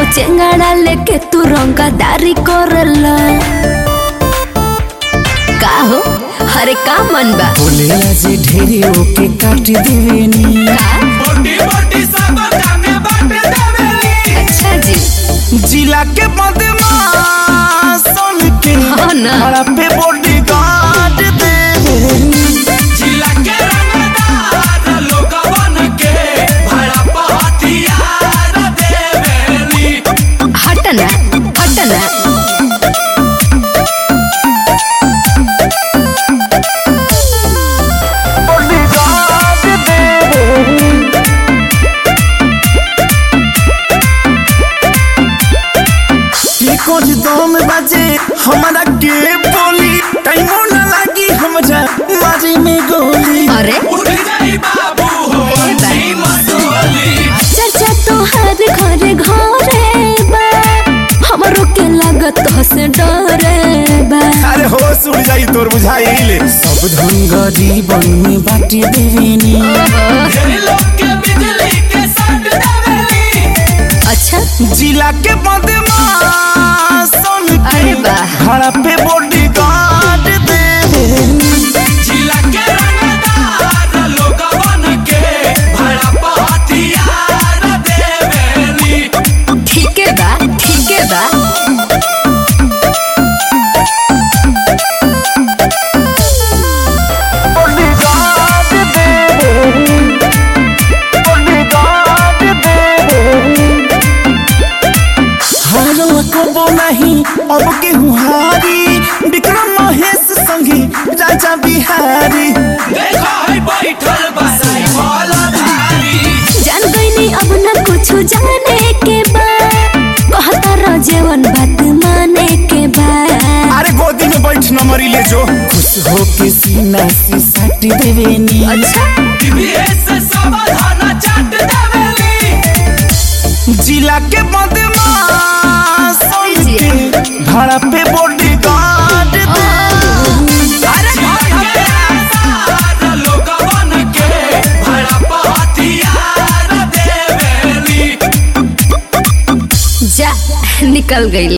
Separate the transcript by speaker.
Speaker 1: चेंगाड़ा लेके तू रंगदारी करला का हो हरे का मन बा
Speaker 2: बोलेला जे ढेरे ओके काट देवेनी
Speaker 3: मोटी मोटी सब जाने बाट देवेली
Speaker 1: अच्छा जी
Speaker 2: जिला के बदमाश सन के
Speaker 1: हाँ ना।
Speaker 2: हड़ा पे बॉडी गार्ड देवेनी
Speaker 3: जिला के रंगदार लोगवन के भड़ा पहतियार देवेली
Speaker 1: हटना हटना
Speaker 2: बॉडी गार्ड देवेनी की कुछ दम बजे हमारा के बोली टाइमो ना लगी हमरा मारी में गोली
Speaker 1: अरे
Speaker 3: उठ जाई बाबू हो
Speaker 1: ए बा।
Speaker 3: जी मसोली
Speaker 1: चर्चा तोहर घरे घरे बा हमरो के लागत से डरे बा
Speaker 2: अरे हो सुन जाई तोर बुझाइले सब धन गरीबन में बाटी देवेनी
Speaker 3: ढेर लोग के बिजली के साथ देवेली
Speaker 1: अच्छा
Speaker 2: जिला के बदमाश सन
Speaker 1: अरे
Speaker 2: के
Speaker 1: वाह।
Speaker 2: हड़ा पे बॉडी गार्ड देवेनी
Speaker 3: जिला के रंगदार लोगवन के भड़ा पहतियार देवेली
Speaker 1: ठीक है बा ठीक है बा
Speaker 2: बॉडी गार्ड देवेनी बॉडी गार्ड देवेनी हारो कबो नहीं अब के हुहारी विक्रम महेश संगी राजा बिहारी
Speaker 3: देखो है बैठल बसाई वाला धारी
Speaker 1: जान गईनी अब न कुछ जाने के बा कहता रजेवन बात माने के बा
Speaker 2: अरे गोदी में बैठ नंबरी ले जो खुश हो के सीना से सट देवेनी
Speaker 1: अच्छा
Speaker 3: टीवीएस से सावधान चाट देवेली
Speaker 2: जिला के बदमाश सन के भाड़ा पे बॉडी गार्ड
Speaker 1: अरे
Speaker 3: जिला के रंगदार लोगवन के भड़ा पहतियार देवेली
Speaker 1: जा निकल गई